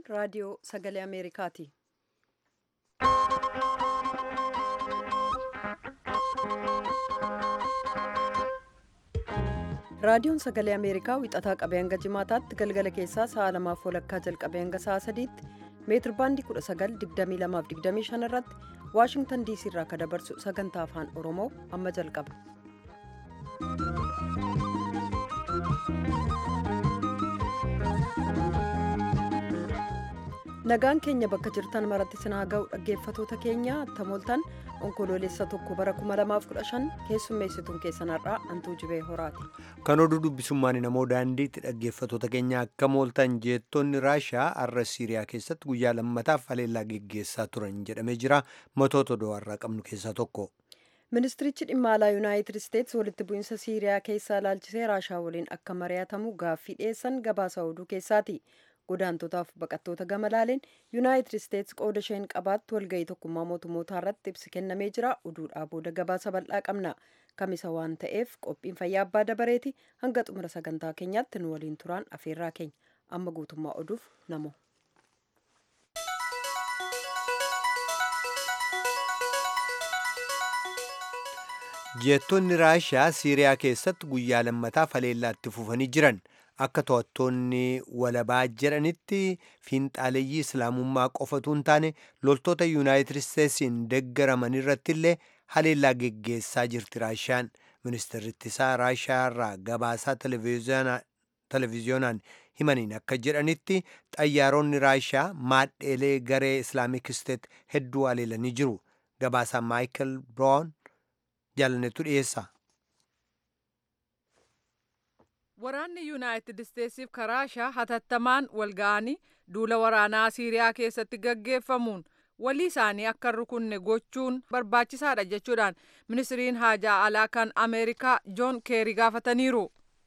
raadiyoo sagalee ameerikaati raadiyoon sagalee ameerikaa wixataa qabee hanga jimaataatti galgala keessaa sa'a lamaaf walakkaa jalqabee hanga sa'a sadiitti meetir baandii 1922-25 irratti waashingtan diisii irraa akka dabarsu sagantaa afaan oromoo amma jalqaba. nagaan keenya bakka jirtan maratti sinaa ga'u dhaggeeffatoota keenya tamooltan onkoloolessa tokko bara 2015 keessummeessituun keessanarraa antuu jibee horaati. kan oduu dubbisummaan namoo daandiitti dhaggeeffatoota keenya akka mooltan jeettonni raashaa har'a siiriyaa keessatti guyyaa lammataaf haleellaa geggeessaa turan jedhamee jira matoota oduu har'aa qabnu keessaa tokko. ministirichi dhimma alaa yuunaayitid isteetsi walitti bu'iinsa siiriyaa keessaa ilaalchisee raashaa waliin akka mari'atamu gaaffii dhiyeessan gabaasa oduu keessaati. godaantotaaf baqattoota gama laaleen yuunaayitid isteetsi qooda isheen qabaattu walga'ii tokkummaa mootummootaa irratti ibsi kennamee jira oduudhaa booda gabaasa bal'aa qabna kamisa waan ta'eef qophiin fayyaa abbaa dabareeti hanga xumura sagantaa keenyaatti nu waliin turaan afeerraa keenya amma guutummaa oduuf namo. jeettonni raashaa siiriyaa keessatti guyyaa lammataaf haleellaatti fufanii jiran. akka to'attoonni walabaa jedhanitti fiinxaaleeyyii islaamummaa qofatu hin taane loltoota yuunaayitid isteetsiin deeggaraman irratti illee haleellaa geggeessaa jirti raashaan ministeerri ittisaa raashaa irraa gabaasaa televiziyoonaan himaniin akka jedhanitti xayyaaronni raashaa maadheelee garee islaamik isteet hedduu haleelanii jiru gabaasaa maayikal brown jaalannetu dhiyeessa. waraanni yuunaayitid isteetsiif raashaa hatattamaan walga'anii duula waraanaa siiriyaa keessatti gaggeeffamuun walii isaanii akka rukunne gochuun barbaachisaadha jechuudhaan ministiriin haajaa alaa kan ameerikaa joon keerii gaafataniiru.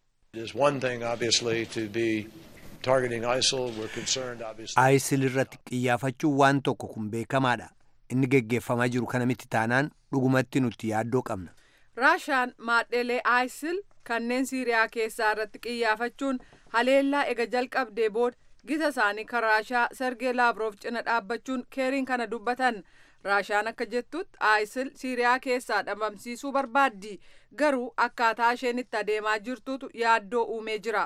isil irratti qiyyaafachuun waan tokko kun beekamaadha inni geggeeffamaa jiru kana miti taanaan dhugumatti nuti yaaddoo qabna. raashaan maadheelee isil kanneen siiriyaa keessaa irratti qiyyaafachuun haleellaa ega jalqabdee booda gita isaanii kan raashaa sergee laavroof cina dhaabbachuun keeriin kana dubbatan raashaan akka jettutti isil siiriyaa keessaa dhabamsiisuu barbaaddi garuu akkaataa isheen itti adeemaa jirtutu yaaddoo uumee jira.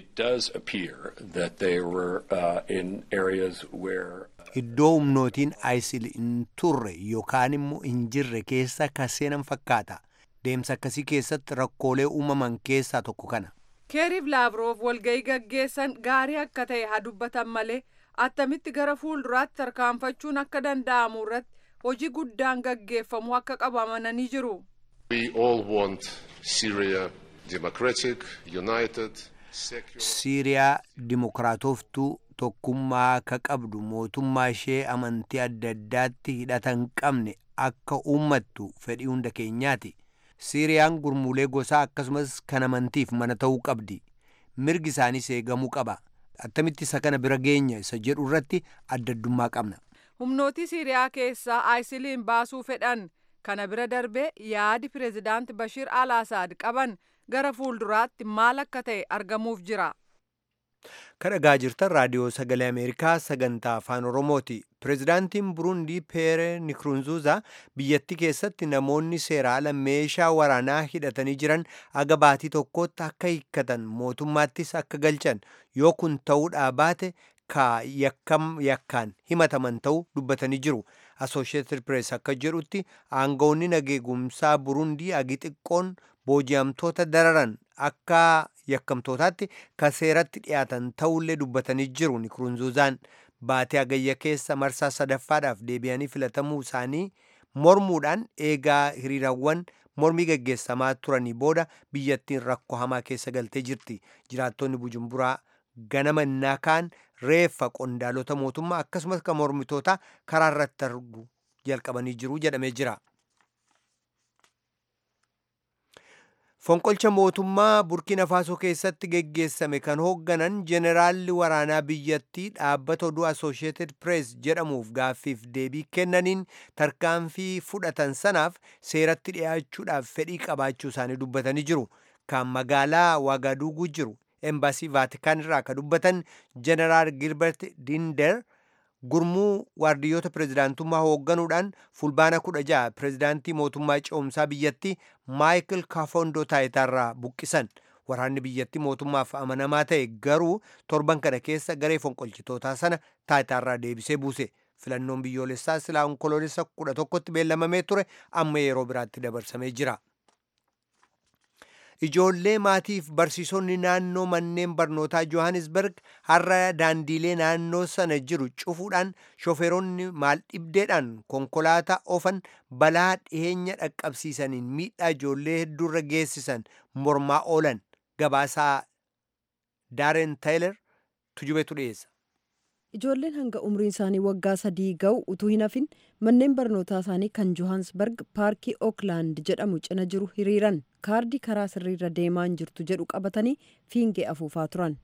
iddoo humnootiin isil hin turre yookaan immoo hin jirre keessa kaseenan fakkaata. deemsa akkasii keessatti rakkoolee uumaman keessaa tokko kana. keeriif laavroof walga'ii gaggeessan gaarii akka ta'e haa dubbatan malee attamitti gara fuulduraatti tarkaanfachuun akka danda'amu irratti hojii guddaan gaggeeffamuu akka qabu amananii jiru. siiriyaa dimokiraatoftuu tokkummaa akka qabdu mootummaa ishee amantii adda addaatti hidhata hin qabne akka uummattu fedhii hunda keenyaati. siiriyaan gurmuulee gosaa akkasumas kan amantiif mana ta'uu qabdi mirgi isaaniis eegamuu qaba attamitti isa kana bira geenya isa jedhu irratti adda addummaa qabna. humnootii siiriyaa keessaa isiliin baasuu fedhan kana bira darbee yaadi pireezidaanti bashiir al asaad qaban gara fuulduraatti maal akka ta'e argamuuf jira. kan dhagaa jirtan raadiyoo sagalee ameerikaa sagantaa afaan oromooti pireezidaantiin burundii peere nikurunzuuza biyyattii keessatti namoonni seera ala meeshaa waraanaa hidhatanii jiran aga baatii tokkotti akka hiikkatan mootummaattis akka galchan yoo kun ta'uudhaa baate ka yakkaan himataman ta'uu dubbatanii jiru asosheeted pirees akka jedhutti aangawoonni nageegumsaa burundii agi xiqqoon booji'amtoota dararan akka yakkamtootaatti ka seeratti dhiyaatan ta'ullee dubbatanii jiru nikurunzuuzaan baatee agayya keessa marsaa sadaffaadhaaf deebi'anii filatamuu isaanii mormuudhaan eegaa hiriirawwan mormii gaggeessamaa turanii booda biyyattiin rakkoo hamaa keessa galtee jirti jiraattonni bujumburaa ganama innaa kaan reeffa qondaalota mootummaa akkasumas kan mormitootaa karaa irratti argu jalqabanii jiru jedhamee jira. fonqolcha mootummaa burkina faasoo keessatti geggeessame kan hoogganan jeneraalli waraanaa biyyattii dhaabbata oduu asosheeted pirees jedhamuuf gaaffiif deebii kennaniin tarkaanfii fudhatan sanaaf seeratti dhi'aachuudhaaf fedhii qabaachuu isaanii dubbatanii jiru kan magaalaa waagaduuguu jiru embaasii vaatikaan irraa ka dubbatan jeneraal gilbert dinder gurmuu waardiyyoota pirezidaantummaa hoogganuudhaan fulbaana kudha ja'a pirezidaantii mootummaa ce'umsaa biyyattii maayikil kaafondoo taayitaarraa buqqisan waraanni biyyattii mootummaaf amanamaa ta'e garuu torban kana keessa garee fonqolchitootaa sana taayitaarraa deebisee buuse filannoon biyyoolessaa silaa onkoloolessa kudha tokkotti beellamamee ture amma yeroo biraatti dabarsamee jira. Ijoollee maatiif barsiisonni naannoo manneen barnootaa Johannesburg har'a daandiilee naannoo sana jiru cufuudhaan shofeeronni maaldhibdeedhaan konkolaataa oofan balaa dhiheenya dhaqqabsiisaniin miidhaa ijoollee hedduurra geessisan mormaa oolan gabaasaa Daaren Taayiler tujubetu dhiyeessa. Ijoolleen hanga umriin isaanii waggaa sadii ga'u utuu hin hafin manneen barnootaa isaanii kan Johannesburg paarkii Oakland jedhamu cina jiru hiriiran kaardii karaa sirriirra deemaa hin jirtu jedhu qabatanii fiingee afuufaa turan.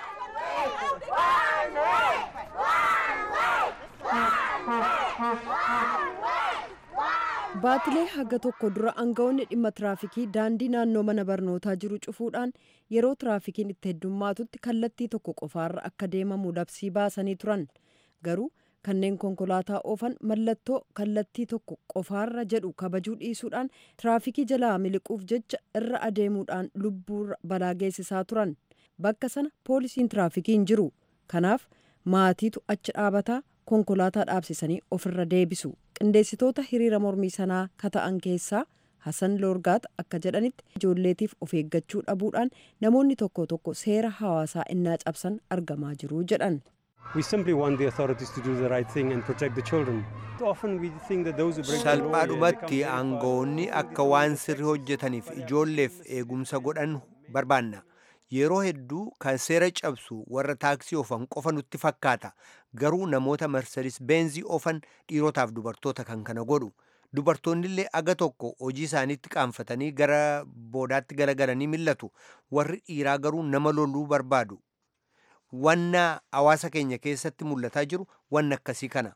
Baatilee haga tokko dura aangawoonni dhimma tiraafikii daandii naannoo mana barnootaa jiru cufuudhaan yeroo tiraafikiin itti heddummaatutti kallattii tokko qofaarra akka deemamu labsii baasanii turan. Garuu kanneen konkolaataa oofan mallattoo kallattii tokko qofaarra jedhu kabajuu dhiisuudhaan tiraafikii jalaa miliquuf jecha irra adeemuudhaan lubbuu balaa geessisaa turan. Bakka sana poolisiin tiraafikii hin jiru. Kanaaf maatiitu achi dhaabataa konkolaataa dhaabsisanii ofirra deebisu. qindeessitoota hiriira mormii sanaa kata'an keessaa Hasan Loorgaat akka jedhanitti ijoolleetiif of eeggachuu dhabuudhaan namoonni tokko tokko seera hawaasaa innaa cabsan argamaa jiru jedhan. We simply want the authorities to do the right thing and protect the children. Often we think that those who break the law, salphaadhumatti aangoonni akka waan sirrii hojjetaniif ijoolleef eegumsa godhan barbaanna yeroo hedduu kan seera cabsu warra taaksii oofan qofa nutti fakkaata garuu namoota marsaris beenzii oofan dhiirotaaf dubartoota kan kana godhu dubartoonnillee aga tokko hojii isaaniitti qaanfatanii gara boodaatti garagaranii millatu warri dhiiraa garuu nama loluu barbaadu wanna hawaasa keenya keessatti mul'ataa jiru wanna akkasii kana.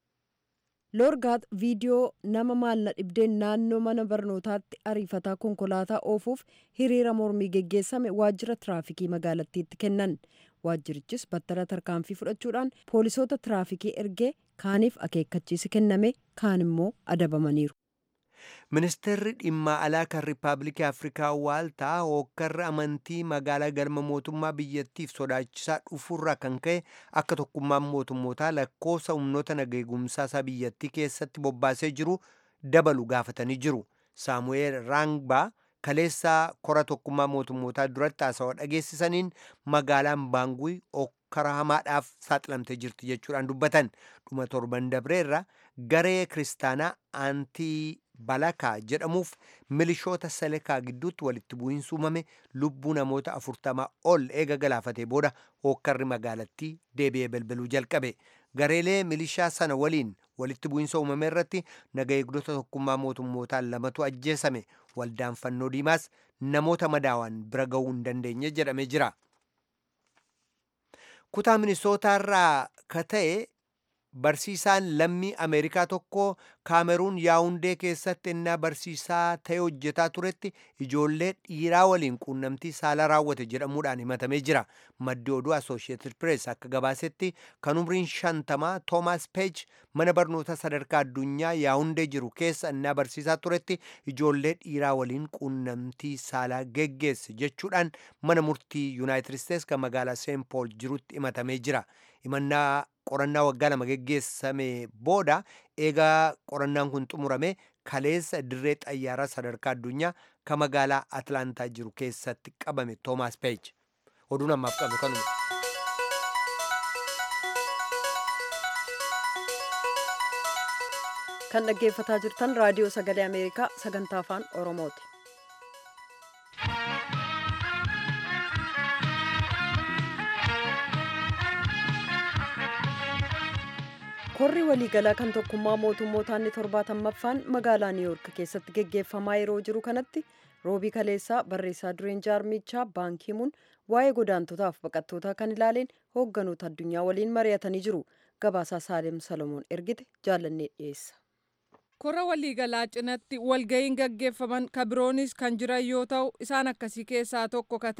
Loorgaat viidiyoo nama maalna dhibdeen naannoo mana barnootaatti ariifataa konkolaataa oofuuf hiriira mormii geggeessame waajjira tiraafikii magaalattiitti kennan. Waajjirichis battala tarkaanfii fudhachuudhaan poolisoota tiraafikii ergee kaaniif akeekkachiisi kenname kaan immoo adabamaniiru. ministeerri dhimma alaa kan riippaabilikii afrikaa waaltaa hookkarri amantii magaalaa galma mootummaa biyyattiif sodaachisaa dhufurraa kan ka'e akka tokkummaan mootummootaa lakkoofsa humnoota nageegumsaa isaa biyyattii keessatti bobbaasee jiru dabalu gaafatanii jiru saamu'eel raangbaa kaleessaa kora tokkummaa mootummootaa duratti haasawaa dhageessisaniin magaalaan baangui hokkara hamaadhaaf saaxilamtee jirti jechuudhaan dubbatan dhuma torban dabreerra garee kiristaanaa aantii balakaa jedhamuuf milishoota selekaa gidduutti walitti bu'iinsi uumame lubbuu namoota afurtamaa ol eega galaafatee booda hookkarri magaalattii deebi'ee balbaluu jalqabe gareelee milishaa sana waliin walitti bu'iinsa uumame irratti naga eegdota tokkummaa mootummootaan lamatu ajjeesame waldaan fannoo diimaas namoota madaawan bira ga'uu hin dandeenye jedhamee jira. kutaa minisootaarraa ka ta'e barsiisaan lammii ameerikaa tokko kaameruun yaawundee keessatti ennaa barsiisaa ta'e hojjetaa turetti ijoollee dhiiraa waliin quunnamtii saala raawwate jedhamuudhaan himatamee jira maddi oduu assooshiyeetid pirees akka gabaasetti kan umriin shantamaa toomaas peej mana barnoota sadarkaa addunyaa yaawundee jiru keessa ennaa barsiisaa turetti ijoollee dhiiraa waliin quunnamtii saalaa geggeesse jechuudhaan mana murtii yuunaayitid isteets kan magaalaa seen pool jirutti himatamee jira himannaa qorannaa waggaa lama geggeessame booda eegaa qorannaan kun xumurame kaleessa dirree xayyaaraa sadarkaa addunyaa kan magaalaa atlaantaa jiru keessatti qabame toomaas peej oduun ammaaf qabu kanuma. kan dhaggeeffataa jirtan raadiyoo sagalee ameerikaa sagantaa afaan oromooti. korri waliigalaa kan tokkummaa mootummootaa inni torbaatammaffaan magaalaa niiwuork keessatti geggeeffamaa yeroo jiru kanatti roobii kaleessaa barreessaa dureen jaarmichaa baankiimuun waa'ee godaantotaaf baqattootaa kan ilaaleen hoogganoota addunyaa waliin mari'atanii jiru gabaasaa saalem salomoon ergite jaallannee dhiyeessa. Kora waliigalaa cinatti walga'iin gaggeeffaman kabiroonis kan jiran yoo ta'u isaan akkasii keessaa tokko ka ta'e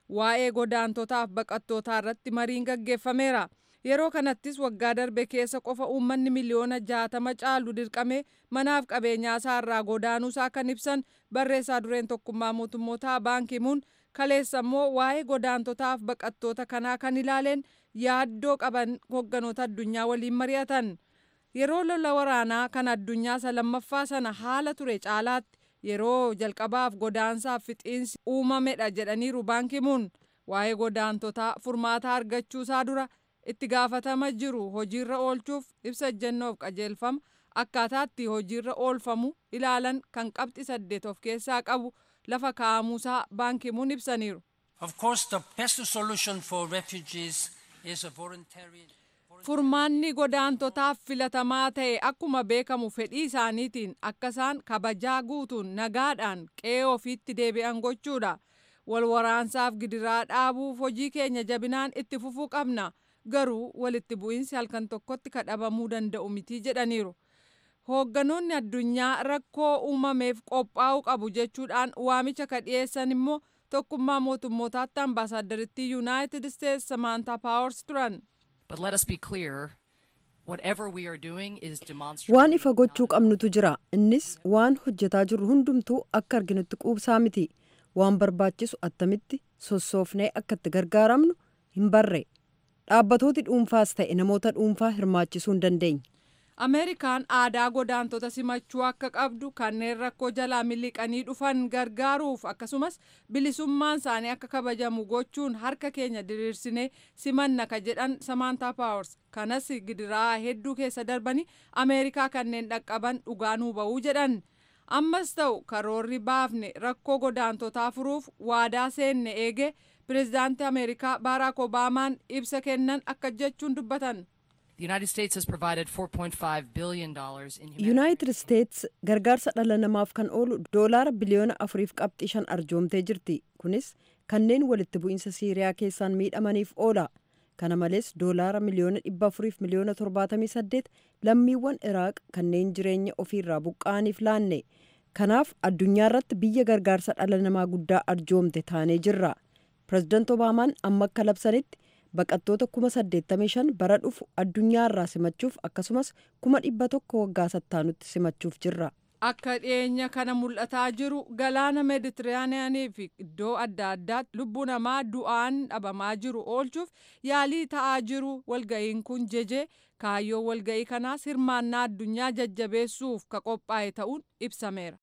waa'ee godaantotaaf baqattootaa irratti mariin gaggeeffameera. Yeroo kanattis waggaa darbe keessa qofa uummanni miliyoona jaatama caalu dirqamee manaaf qabeenyaa isaa irraa godaanuusaa kan ibsan barreessaa dureen tokkummaa mootummootaa baankimuun kaleessa immoo waa'ee godaantotaaf baqattoota kanaa kan ilaaleen yaaddoo qaban hogganoota addunyaa waliin mari'atan. Yeroo lola waraanaa kan addunyaa isa lammaffaa sana haala ture caalaatti yeroo jalqabaaf godaansaaf fixiinsi uumamedha jedhaniiru baankimuun waa'ee godaantotaa furmaata argachuusaa dura itti gaafatama jiru hojiirra oolchuuf ibsa ejjennoof qajeelfama akkaataatti hojiirra oolfamu ilaalan kan qabxi saddeet of keessaa qabu lafa kaa'amuusaa baankimuun ibsaniiru. Of course, the best solution for refugees is a voluntary. Furmaanni godaantotaaf filatamaa ta'e akkuma beekamu fedhii isaaniitiin akka isaan kabajaa guutuun nagaadhaan qe'ee ofiitti deebi'an gochuudha. Wal waraansaaf gidiraa dhaabuuf hojii keenya jabinaan itti fufuu qabna. Garuu walitti bu'iinsi halkan tokkotti kadhabamuu danda'u miti jedhaniiru. Hoogganoonni addunyaa rakkoo uumameef qophaa'uu qabu jechuudhaan waamicha ka dhiyeessan immoo tokkummaa mootummootaatti ambaasaaddaritti yuunaayitid isteetsi Samaantaa Paawars turan. But let us be clear whatever we are doing is demonstrable. Waan ifa gochuu qabnutu jira. Innis waan hojjetaa jirru hundumtuu akka arginutti quubsaa miti. Waan barbaachisu attamitti sossoofnee akka itti gargaaramnu hin barre. Dhaabbatooti dhuunfaas ta'e namoota dhuunfaa hirmaachisuu hin dandeenye. Ameerikaan aadaa godaantota simachuu akka qabdu kanneen rakkoo jalaa miliqanii dhufan gargaaruuf akkasumas bilisummaan isaanii akka kabajamu gochuun harka keenya diriirsinee simanna ka jedhan Samaantaa Paawars kanas gidiraa hedduu keessa darbanii Ameerikaa kanneen dhaqqaban dhugaa nuu ba'uu jedhan. Ammas ta'u karoorri baafne rakkoo godaantotaa furuuf waadaa seenne eege pireezidaantii Ameerikaa Baaraak Obaamaan ibsa kennan akka jechuun dubbatan. The United States has provided $4.5 billion in humanitarian Yuunaayitid Isteets gargaarsa dhala namaaf kan oolu doolaara biliyoona afuriif qabxii shan arjoomtee jirti. Kunis kanneen walitti bu'iinsa Siiriyaa keessaan miidhamaniif oola. Kana malees doolaara miliyoona dhibba afuriif miliyoona torbaatamii saddeet lammiiwwan Iraaq kanneen jireenya ofiirraa buqqa'aniif laanne. Kanaaf addunyaa irratti biyya gargaarsa dhala namaa guddaa arjoomte taanee jirra. Pireezidaant Obaamaan amma akka labsanitti baqattoota kuma saddeettamii shan bara dhufu addunyaa irraa simachuuf akkasumas kuma dhibba tokko waggaa sattaanutti simachuuf jirra. Akka dhiyeenya kana mul'ataa jiru galaana meeditiraaniyaanii fi iddoo adda addaatti lubbuu namaa du'aan dhabamaa jiru oolchuuf yaalii ta'aa jiru walga'iin kun jeje kaayyoo walga'ii kanaas hirmaannaa addunyaa jajjabeessuuf ka qophaa'e ta'uun ibsameera.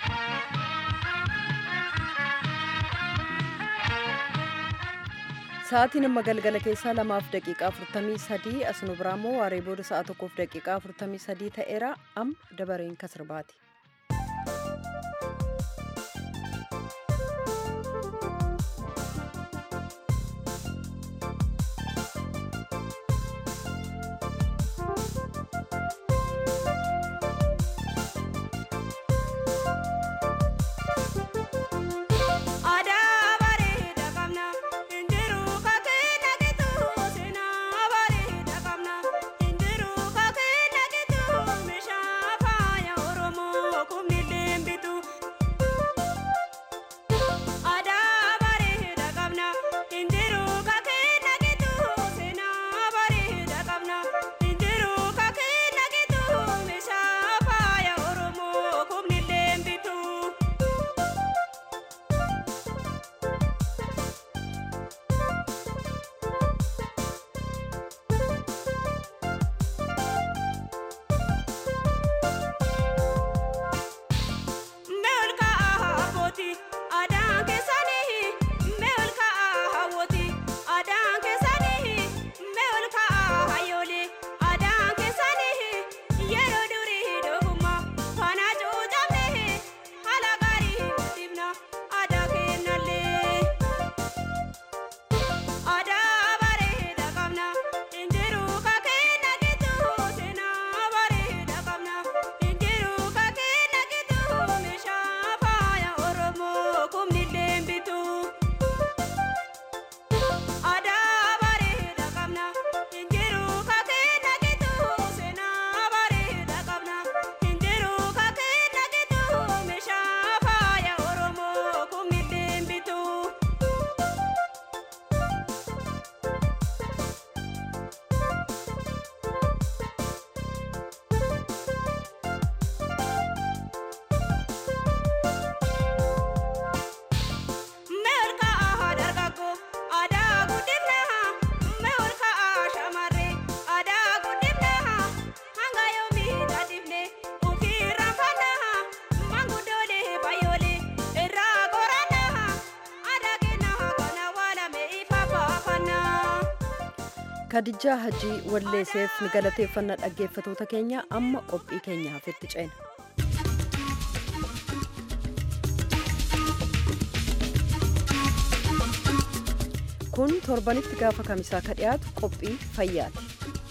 Sa'aatiin amma galgala keessaa lamaaf daqiiqaa afurtamii sadii as nu biraa immoo waaree booda sa'a tokkoof daqiiqaa afurtamii sadii ta'eera amma dabareen kasirbaati. Oromoo. kadijaa hajii walleesseef ni galateeffanna dhaggeeffatoota keenya amma qophii keenya hafetti ceena. kun torbanitti gaafa kamisaa ka dhiyaatu qophii fayyaati.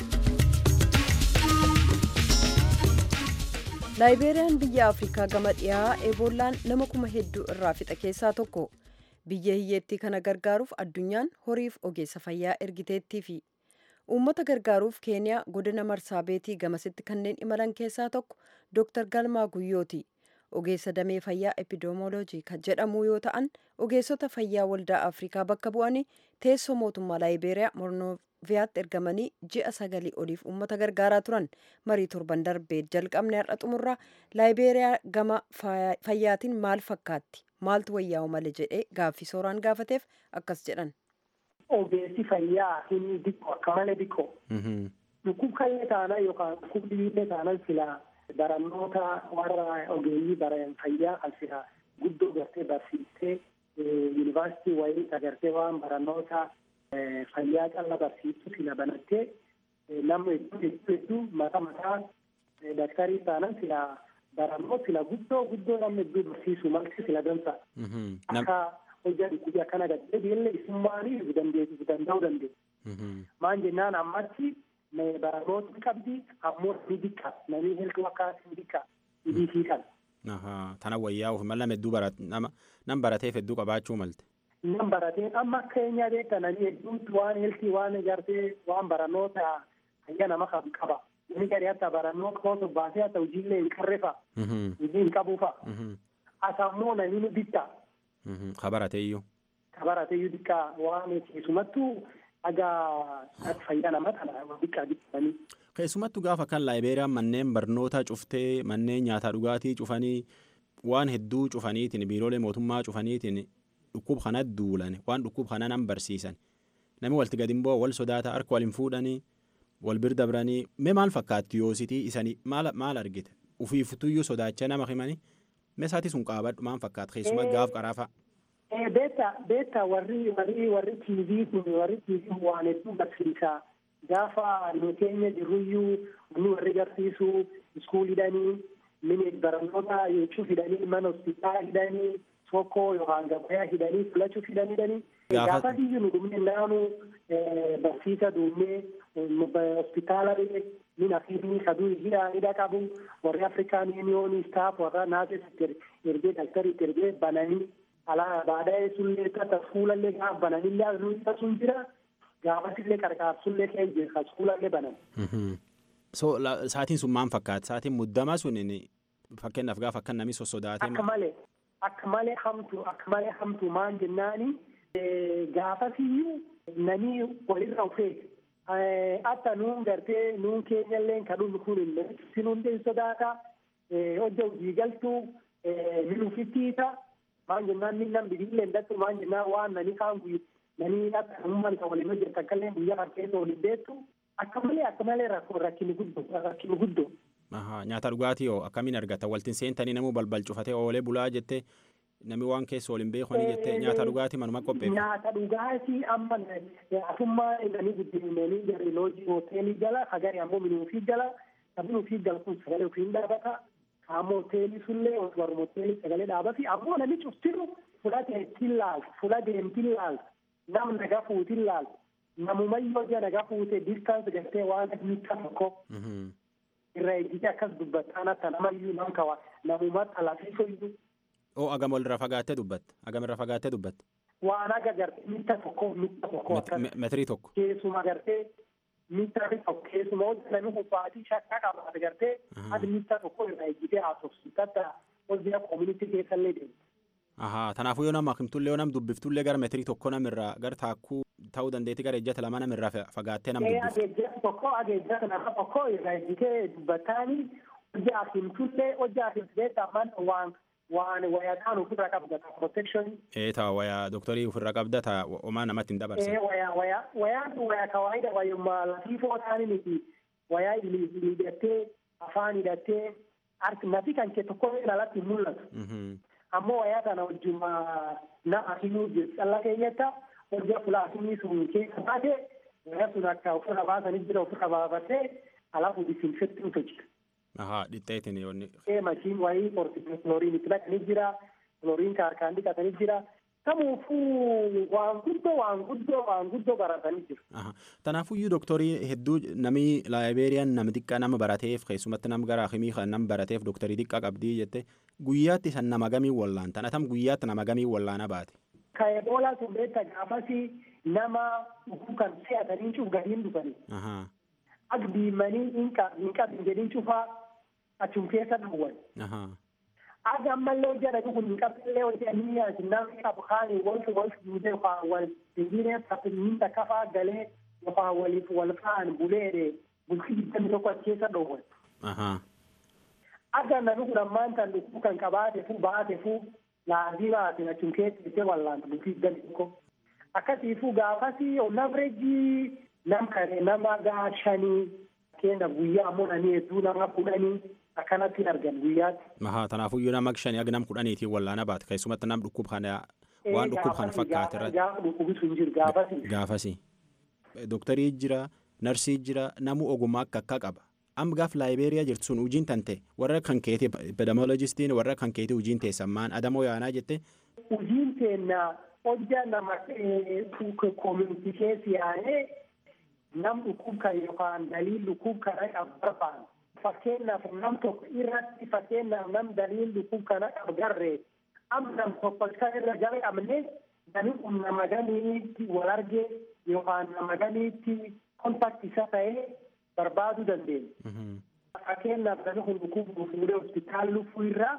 laayibeeriyaan biyya afrikaa gama dhiyaa eebollaan nama kuma hedduu irraa fixa keessaa tokko biyya hiyyeettii kana gargaaruuf addunyaan horiif ogeessa fayyaa ergiteettii fi uummata gargaaruuf keeniyaa godina marsaa beetii gamasitti kanneen imalan keessaa tokko dooktar galmaa guyyooti ogeessa damee fayyaa epidemooloojii kan jedhamu yoo ta'an ogeessota fayyaa waldaa afrikaa bakka bu'anii teessoo mootummaa laayibeeriyaa mornoviyaatti ergamanii ji'a sagalii oliif uummata gargaaraa turan marii torban darbee jalqabne har'a xumurraa laayibeeriyaa gama fayyaatiin maal fakkaatti maaltu wayyaa'u malee jedhee gaaffii sooraan gaafateef akkas jedhan. ogeessi fayyaa hin diqqo akka malee diqqo. Dhukkubkallee taanaan yookaan dhukkubdiillee taanaan silaa barannoota warra ogeeyyii baran fayyaa kan silaa guddoo gartee barsiistee yuunivarsiitii wayii agartee waan barannoota fayyaa calla barsiistu sila banattee nama hedduu hedduu hedduu mata mataa daktarii taanaan silaa barannoota sila guddoo guddoo nama hedduu barsiisu malti sila dansa. Akka hojii dhukkubii akkana gadhee biyyallee isummaanii dandeessu danda'uu dandeessu. Maan jennaan ammatti barannoota qabdi ammoo ni diqqa namni hedduu akka ni diqqa idii kan. Tana wayyaa'uuf mala hedduu nama nam barateef hedduu qabaachuu malte. Nam baratee amma akka keenyaa beekta namni hedduutti waan heeltii waan gartee waan barannoota fayyaa nama qaba. Inni gadi hatta barannoo kootu baasee hatta hojiillee hin qarrefa. Hojii hin qabuufa. Asammoo namni ni diqqa. Ka barateeyyuu. Ka barateeyyuu diqqa waan keessumattuu dhagaa fayyaa nama kana diqqa diqqanii. Keessumattuu gaafa kan laayibeeriyaan manneen barnootaa cuftee manneen nyaataa dhugaatii cufanii waan hedduu cufaniitiin biiroolee mootummaa cufaniitiin dhukkub kana duulan waan dhukkub kana nan barsiisan namni walti gadi bu'aa wal sodaata harka wal hin fuudhanii wal bir dabranii mee maal fakkaatti yoositii isanii maal maal argite ufiiftuyyuu sodaachaa nama himanii mee isaati sun qaabadhu maal fakkaata keessumaa gaaf qaraafa. Beeta beeta warri warri warri tiivii kun warri tiivii waan hedduu barsiisaa. gaafa nu keenya jirruyyuu nu warri garsiisu iskuulidhanii mini barannoota jechuu fidanii mana hospitaala hidhanii tokko yookaan gabayaa hidhanii filachuu fidanii gaafa biyyi nu dhumne naanu barsiisa duumnee hospitaala min afiifni kaduu hidha hidha qabu warri afrikaan yuuniyoonii staaf warra naasesitti ergee daktaritti ergee bananii alaa baadhaa sullee tata fuulallee gaaf bananillee asnuu sun jira. gaafatillee qarqaarsullee kee jira suulallee banan. So saatiin sun maal fakkaata? Saatiin muddamaa sun fakkeenyaaf gaafa akka namni sossodaatee. Akka malee akka malee hamtu akka malee hamtu maal jennaani gaafasiyyuu namni walirra ufee akka nuun gartee nuun keenyallee kadhuun kun si nuun sodaata hojja hojii galtuu minuufittiisa maal jennaan minnaan bidiillee ndattu maal jennaan waan nani kaan guyyaa nani akka umman kan waliin hojjetu akkallee guyyaa kan keessa waliin beektu akka malee akka malee rakkini guddoo rakkini guddoo. Nyaata dhugaatii hoo akkamiin argata waltiin seentanii namuu balbal cufatee oolee bulaa jettee namni waan keessa waliin beekuni jettee nyaata dhugaatii manuma qopheeffa. Nyaata dhugaatii amma asummaa nani guddinanii jarri loojii hoteelii jala hagari ammoo minuufii jala minuufii jala kun sagalee ofii hin dhaabata ammoo hoteelii sullee warra hoteelii sagalee dhaabati ammoo namni cuftiru fudhatee ittiin laaltu fudhatee ittiin laaltu. nam naga fuutin laal namumayyoo ija naga fuute distaans gartee waan mita tokko irra ejjite akkas dubbattaan akka namayyuu nam kawa namumatti alafiifoyyuu. Oo agam walirra fagaattee dubbatte agam irra fagaattee dubbatte. Waan aga gartee mita tokko mita tokko akkas. Metirii tokko. Keessuma gartee mita tokko keessuma hojii namni kubbaatii shakkaa qabaate gartee ati mita tokko irra ejjitee haasofsiisu tatta hojii koomunitii keessallee deemte. Ahaa kanaafuu yoo nama himtullee yoo nam dubbiftullee gara meetirii tokko namirraa gara taakkuu ta'uu dandeetti gara ejjata lama namirraa fagaattee nam dubbiftu. Ageejjata tokko ageejjata nama tokko irraa ejjitee dubbataanii hojii himtullee hojii himtullee tamaan waan waan wayaadhaan ofirraa qabda protection. Ee taa wayaa doktorii ofirraa qabda taa homaa namatti hin dabarse. Ee wayaa wayaa wayaan wayaa kawaayida wayyummaa lafiifoo taanii miti wayaa hidhattee afaan hidhattee harki nafi kan kee tokko alatti hin mul'atu. ammoo wayaa kana wajjuma nama himuu jiru calla keenyatti hojii fulaafinii sun keessa baate gara sun akka ofirra baasanii jira ofirra baafatee alafu disinfektiin hojjeta. Ahaa dhixxeetiin yoonni. Ee mashiin wayii klooriin itti naqanii jira klooriin harkaan dhiqatanii jira. Kamuufuu waan guddoo waan guddoo waan guddoo baratanii jiru. Tanaafuyyuu dooktarii hedduu namni laayibeeriyaan nama xiqqaa nama barateef keessumatti nama gara akimii kan nama barateef dooktarii xiqqaa qabdii jette guyyaatti san nama gamii wallaan tan atam guyyaatti nama gamii wallaana baate. Ka eboolaa sun beekta gaafasi nama dhukuu kan se'atanii cuuf gadiin dhufanii. Ak diimanii hin qabin jedhin cufaa achum keessa dhawwan. Ak ammallee jedhani kun hin qabnillee hojii ani yaasi namni qabu kaani walfi walfi duudee yookaan wal dindiinee taphinniinta kafaa galee yookaan waliif wal kaan buleedhe bultii digdami tokko achi keessa dhowwan. Akka namni kun ammaan kan dhukuu kan qabaate fu baate fu laazimaatiin achum keessa ishee wallaanta bultii digdami tokko. Akkasiifuu gaafasi onavreejii nam kare nama gaa shanii keenya guyyaa ammoo nanii hedduu nama kudhanii akkanatti argan guyyaatti. Ahaa tanaafuyyuu nama shanii aga nam kudhaniitiin wallaana baate keessumatti nam dhukkub kana waan dhukkub kana fakkaate irratti. Gaafa dhukkubi sun jiru gaafasi. Gaafasi. Dooktarii jira narsii jira namu ogummaa akka akka qaba. Amma gaaf laayibeeriyaa jirtu sun hojiin tante warra kan keetii epidemiolojistiin warra kan keetii hojiin teessammaan adamoo yaanaa jette. Hojiin teennaa hojja nama koominiti keessi yaa'ee nam dhukkub kan yookaan daliin dhukkub kana qabu barbaadu. Fakkeenyaaf nam tokko irratti fakkeenyaaf nam daliin dhukkub kana qabu garree amma nam tokko isa irra jala qabne namni kun nama ganiitti wal argee yookaan nama ganiitti kontakti isa ta'ee barbaaduu dandeenya. Fakkeenyaaf namni kun dhukkub fuudhee hospitaala luffuu irraa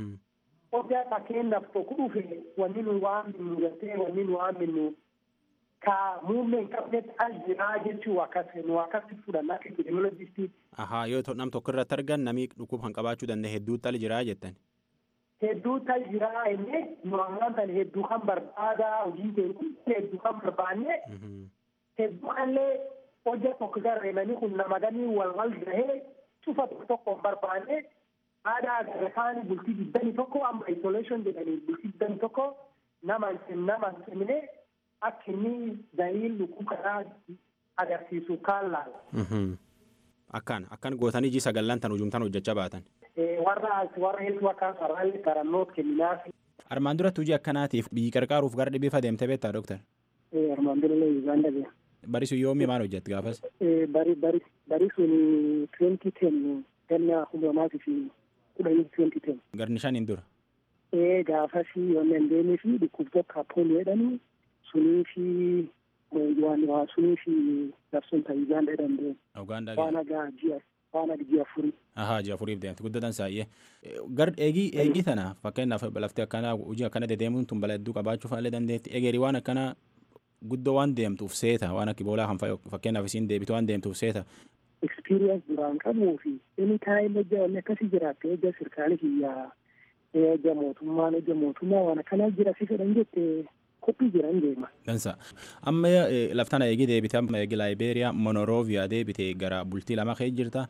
hojjaa fakkeenyaaf tokko dhufe wanni nu waan minnu gartee wanni nu waan minnu ka muummee hin qabnetti al jiraa jechuu akkas nu akkasi fudhannaa akka epidemiolojistii. Ahaa yoo nam tokko irratti argan namni dhukkub kan qabaachuu danda'e hedduutti al jiraa jettan. Hedduu tal jiraa inni nu ammaan tan hedduu kan barbaada hojii keenya hedduu kan barbaanne hedduu illee hojja tokko garreemanii kun nama ganii wal wal gahee cufa tokko tokko hin barbaanne aadaa agarraan bultii digdami tokko amma isolation jedhanii bultii digdami tokko nama nama hin cimne akka inni daliin lukkuu kanaa agarsiisu kaan laala. Akkaan akkan gootanii ji sagallan tan hujumtan hojjechaa baatan. Warra warra hedduu akkaan sararri tarannoot kennaaf. Armaan duratti hojii akkanaatiif biyyi qarqaaruuf gara dhibee fadeemte beektaa dooktar? Armaan dura illee Uganda biyya. Bari sun yoomii maal hojjette gaafas? Bari bari bari sun twenty ten ganna humnamaatii fi kudhanii twenty ten. Garni shaniin dura. Ee gaafas wanni dandeenye fi dhukkubtoota poolii jedhanii sunii fi waan waa sunii fi labsuun ta'e Uganda dandeenye. Uganda Waan agaa ji'a waan aga ji'a afurii. Ahaa ji'a afuriif deemte guddatan saayyee. Gar eegii eegii tana fakkeenyaaf lafti akkana hojii akkana dedeemuun tun bala hedduu qabaachuu fa'aa dandeetti egeeri waan akkana guddoo waan deemtuuf seeta waan akka boolaa kan fakkeenyaaf isiin deebitu waan deemtuuf seeta. Experience duraan qabuu fi inni taa'ee hojja wanni akkasii jiraatte hojja sirkaali kiyyaa hojja mootummaan hojja mootummaa waan akkanaa jira si fedhan jette qophii jiran deema. Dansa. Amma laftana eegii deebite amma eegi laayibeeriyaa monorooviyaa deebite gara bultii lama kee jirta.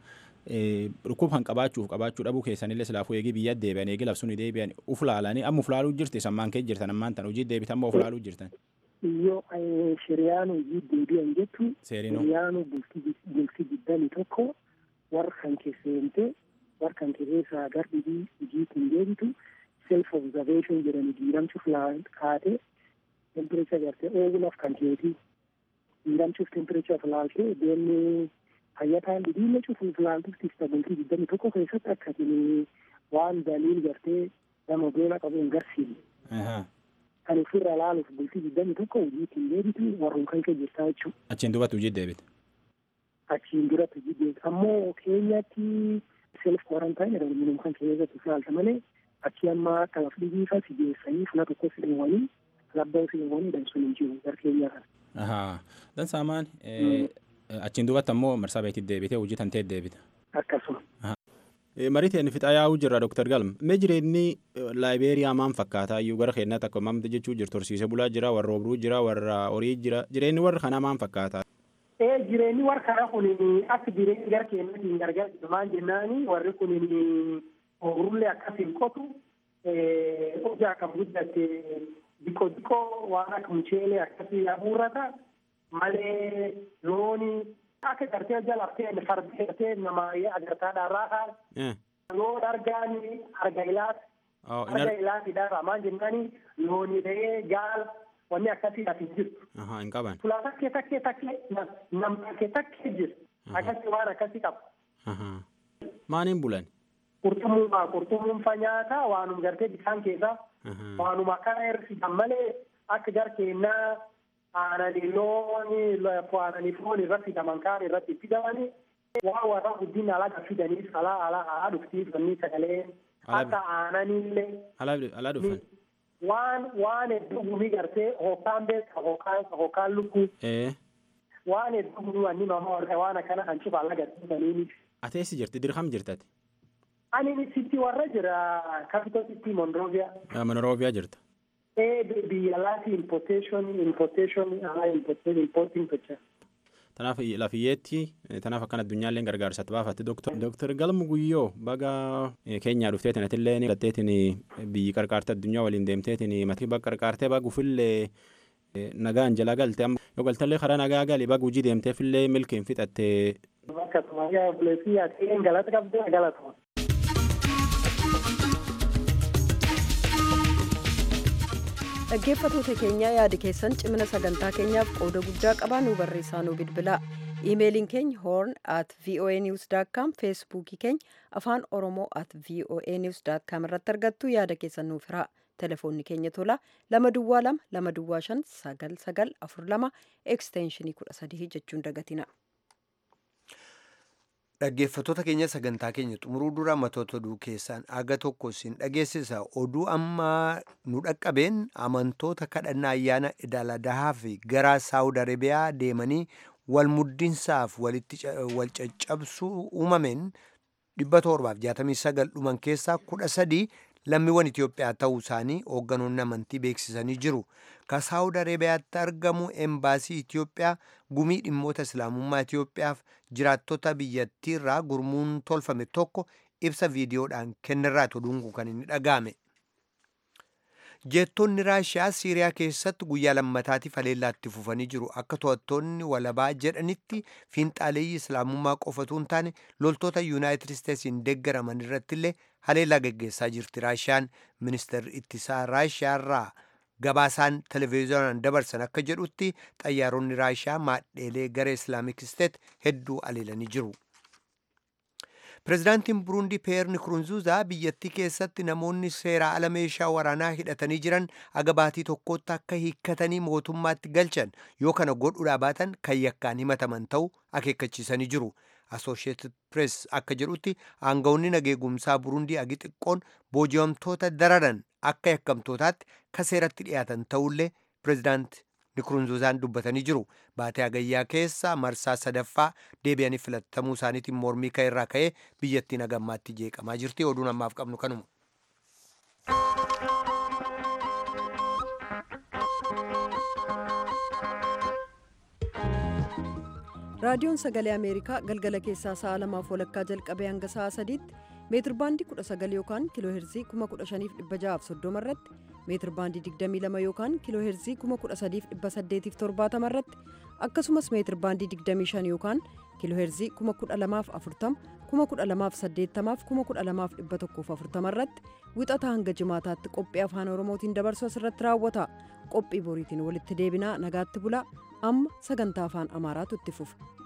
Dhukkub kan qabaachuuf qabaachuu dhabuu keessanillee silaafuu eegii biyya deebi'an eegii labsuun deebi'an uf laalanii amma uf laaluu jirti sammaan kee jirtan ammaan tan hojii deebite amma uf laaluu jirtan. Yoo shiriyaan hojii deebi'an jettu Seerinoo. shiriyaan bultii digdami tokko warra kan keesseente warra kan keessaa gardhibii hojii kun deebitu self observation jedhani diiramchuuf kaate temperature gartee oogulaaf kan keeti diiramchuuf temperature laaltee deemnee fayyataan dhibiille cufuuf laaltuuf tifta bultii digdami tokko keessatti akkatin waan daliil gartee nama beela qabu hin garsiifne. kan ofirra laaluuf bultii digdami tokko hojiitiin deebitu warreen kan kee jirtaa jechuudha. Achiin duubatti hojii deebite. Achiin duratti hojii deebitu. Ammoo keenyatti self quarantine jedhamu minum kan keessatti ilaalta malee achi amma akka laf dhibiifa si geessanii fula tokko si dheewwanii labbaa si dheewwanii dhabsuun hin jiru gar keenyaa kana. Ahaa. Dansaamaan achiin duubatti ammoo marsaa beetii deebite hojii tantee deebite. Akkasuma. Mariiteen fixaa yaa'uu jirra Dr. Galma. Mee jireenyi laayibeeriyaa maal fakkaata iyyuu gara keenyaatti akka mamta jechuu jirtu horsiisee bulaa jira warra obruu jira warra horii jira jireenyi warra kanaa maal fakkaata. Ee jireenyi warra kanaa kun akka jireenyi gara keenyatti hin gargaaru maal jennaani warri kun obrullee akkasiin qotu hojaa kan guddatte diko diko waan akka mucheelee akkasii abuurrata malee looni akka gartee jalaftee fardi gartee nama agartaa dharraa kaan Eh. loon argaani arga ilaati Oh, in arga ar- ilaati dharraa maan jennaani looni ta'ee gaal wanni akkasii ati hin jirtu. Ahaa, hin qaban. Fulaa takkee takkee takkee nam- nam takkee takkee jiru. Akkasii waan akkasii qaba. Ahaa. Maaniin bulan? Qurxummuuma qurxummuunfa nyaataa waanuma gartee bishaan keessaa Ahaa. waanuma akkana hir'isan malee akka gar keennaa aananii looni aananii foon irratti fidaman kaan irratti fidamanii waan warra guddina alaga fidaniif alaa alaa alaa dhuftiif wanni sagalee Alaa- akka aananiillee Alaa alaa dhufan? waan waan hedduu gumii gartee hookaan beeka hookaan hookaan lukkuu Eh. waan hedduu gumii wanni mama warra waan akkana kan cufa alaga fidaniif. Ati eessi jirti? Dirham jirtati? Ani sitti warra jira capital city Monrovia. Ah, Monrovia jirta. Eh, biyya alaati importation importation alaa importation importing gocha. Tanaaf lafiyyeetti tanaaf akkan addunyaallee gargaarsatti baafatti Dooktar Galmu Guyyoo baga eh, keenyaa dhufteetin atillee gatteetin biyyi qarqaarte addunyaa waliin deemteetin matii bakka qarqaartee bagufillee eh, nagaan jala galte amma yoo galtallee karaa nagaa gali baga hojii deemteefillee milkiin fixattee Bakka Somaaliyaa buleetii ati galata qabdee galata. dhaggeeffatoota keenya yaada keessan cimina sagantaa keenyaaf qooda guddaa qabaa nu barreessaa nu bilbilaa iimeeliin keenya horn at voa news com feesbuukii keenya afaan oromoo at voa news com irratti argattu yaada keessan nuuf hiraa telefoonni keenya tola lama duwwaa lama lama duwwaa shan sagal sagal afur lama ekstenshinii kudha sadii jechuun dagatina. Dhaggeeffattoota keenya sagantaa keenya xumuruu dura matoota oduu keessaan aga tokko isin dhageessisa. Oduu amma nu dhaqqabeen amantoota kadhannaa ayyaana idaaladahaa fi gara Saawud Arabiyaa deemanii wal muddinsaaf walitti ca- wal caccabsuu uumameen 769 dhuman keessaa 13 lammiiwwan Itoophiyaa ta'uu isaanii hoogganoonni amantii beeksisanii jiru. Ka Saawud Arabiyaatti argamu embaasii Itoophiyaa gumii dhimmoota islaamummaa Itoophiyaaf jiraattota biyyattii irraa gurmuun tolfame tokko ibsa viidiyoodhaan kennirraati oduun kun kan inni dhaga'ame. Jeettonni Raashiyaa Siiriyaa keessatti guyyaa lammataatiif haleellaatti fufanii jiru. Akka to'attoonni walabaa jedhanitti fiinxaaleeyyii islaamummaa qofatu hin taane loltoota Yuunaayitid Isteetsiin deeggaraman irratti illee haleellaa geggeessaa jirti. Raashiyaan ministeerri ittisaa Raashiyaa irraa gabaasaan televezyiyoonaan dabarsan akka jedhutti xayyaaronni Raashiyaa maadheelee garee Islaamik Isteet hedduu haleelanii jiru. Pireezidaantiin Buruundii Peer Nikurunzuuzaa biyyattii keessatti namoonni seeraa ala meeshaa waraanaa hidhatanii jiran aga baatii tokkotti akka hiikkatanii mootummaatti galchan yoo kana godhuudhaa baatan kan yakkaan himataman ta'uu akeekkachiisanii jiru. Associated Press akka jedhutti aangawoonni nageegumsaa Buruundii agi xiqqoon booji'amtoota dararan akka yakkamtootaatti ka seeratti dhiyaatan ta'ullee pireezidaant Nikurunzuuzaan dubbatanii jiru. Baatee Hagayyaa keessa marsaa sadaffaa deebi'anii filatamuu isaaniitiin mormii ka'e irraa ka'ee biyyattiin hagammaatti jeeqamaa jirti. Oduun ammaaf qabnu kanuma. raadiyoon sagalee ameerikaa galgala keessaa sa'a lamaaf walakkaa jalqabee hanga sa'a sadiitti meetir baandii 19 yookaan kiiloo heerzii 15630 irratti meetir baandii 22 yookaan kiiloo heerzii 13870 irratti akkasumas meetir baandii 25 yookaan kiiloo heerzii 12040 12080 12140 irratti wixataa hanga jimaataatti qophii afaan oromootiin dabarsu asirratti raawwata qophii boriitiin walitti deebinaa nagaatti bulaa amma sagantaa afaan amaaraatu itti fufa